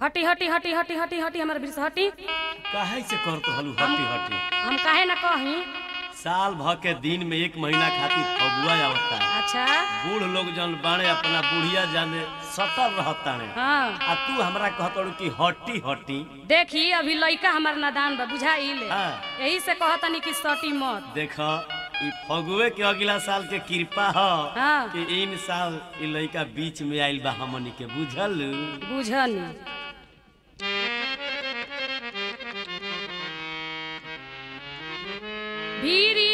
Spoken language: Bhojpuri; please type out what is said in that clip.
हटी हटी हटी हटी हटी हटी हमारे बीच से हटी काहे से करत हलू हटी हटी हम काहे ना कही साल भर के दिन में एक महीना खातिर फगुआ आवता है अच्छा बूढ़ लोग जन बाणे अपना बुढ़िया जाने सटल रहता है हाँ आ तू हमरा कहतड़ू कि हटी हटी देखी अभी लइका हमार नादान बा बुझाइल हाँ। यही से कहतनी कि सटी मत देख ई फगुए के अगला साल के कृपा ह हाँ। कि इन साल ई लइका बीच में आइल बा हमनी के बुझल बुझनी भीरी